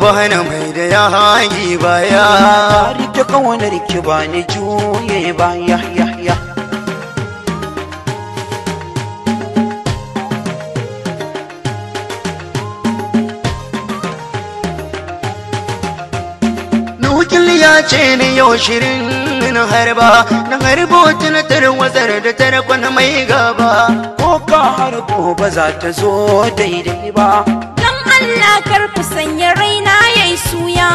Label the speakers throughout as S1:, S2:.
S1: bani mai da ya haƙi baya
S2: na rike kaunar ki ba ni juye baya ya ya
S1: Nukil ya ce ni yau shirin na harba na harbo tunatar wazar da tarakon mai gaba
S2: ko ka harbo ba za ta zo daidai ba
S3: Dan Allah kar ku sanya raina yayi suya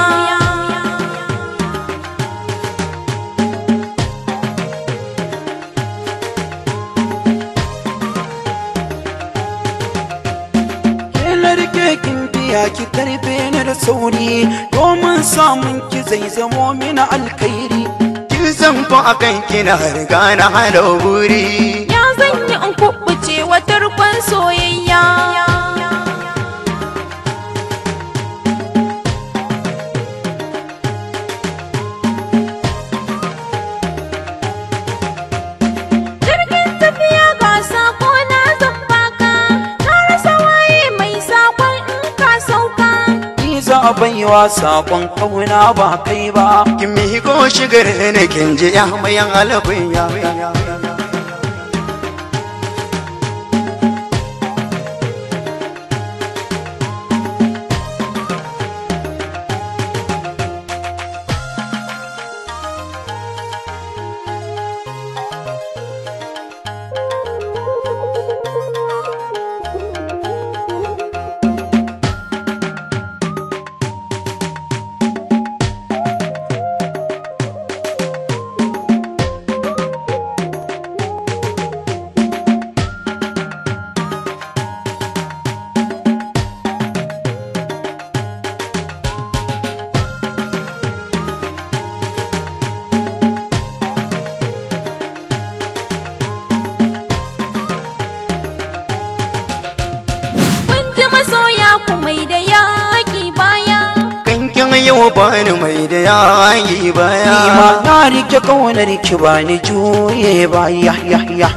S2: ke na rike kin biya ki karfe ni da sauri domin samun ki zai zamo mini alkhairi
S1: kin san fa akan kina riga na hada buri
S3: Ya zan yi in kuɓuce wa tarkon soyayya Jirgin tafiya ga sako na zan baka Na rasa waye mai sakon in ka sauka
S2: ni za a baiwa sakon kauna ba kai ba
S1: kin miko shigar ne kin ji ya mayan alafin ya
S3: Kun ji masoya ku mai da yaƙi baya
S1: kankin yau bani mai da ya haƙi baya
S2: ni ma na rike kaunar ki ba ni juye ba ya ya ya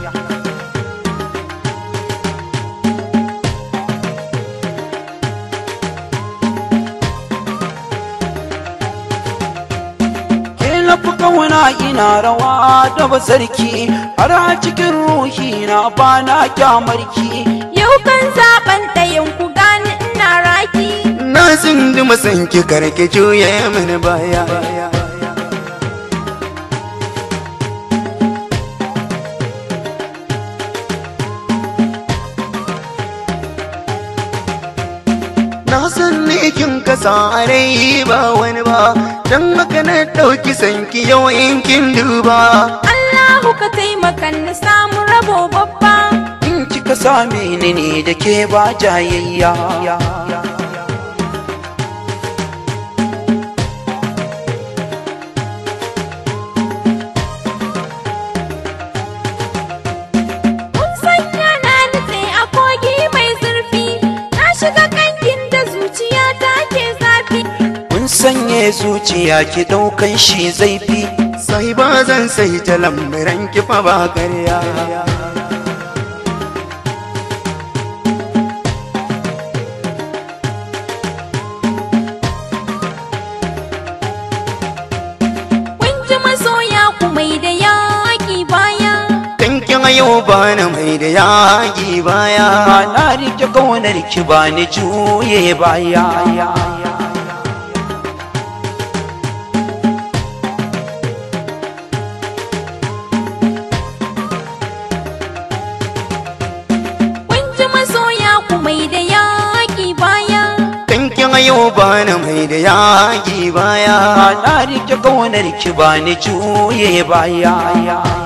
S2: ke na fi kauna ina rawa da basarki har a cikin ruhi na ba na kyamarki
S3: Yau kan zaben ɗayan ku gani ina raki
S1: na zindi masan ki karki juye mini baya na san ne kin kasa a rai ba wani ba dan haka na ɗauki sanki yau in kin duba
S3: Allahu ka taimaka na samu rabo babba
S2: in kika same ni ne da ke ba jayayya
S3: Kun sanya na nutse a kogi mai zurfi Na shiga kankin da zuciya ta ke zafi
S2: Kun sanye zuciya ki ɗaukan shi zaifi
S1: sai ba zan sai ta lambaran ki fa ba karya
S3: Kun ji masoya ku mai da yaƙi baya
S1: kankin yau bani mai da yaƙi baya
S2: ma na rike kaunar ki ba ni juye baya
S3: Kun ji masoya ku mai da yaƙi baya
S1: kankin yau bani mai da yaƙi baya
S2: ma na rike kaunar ki ba ni juye baya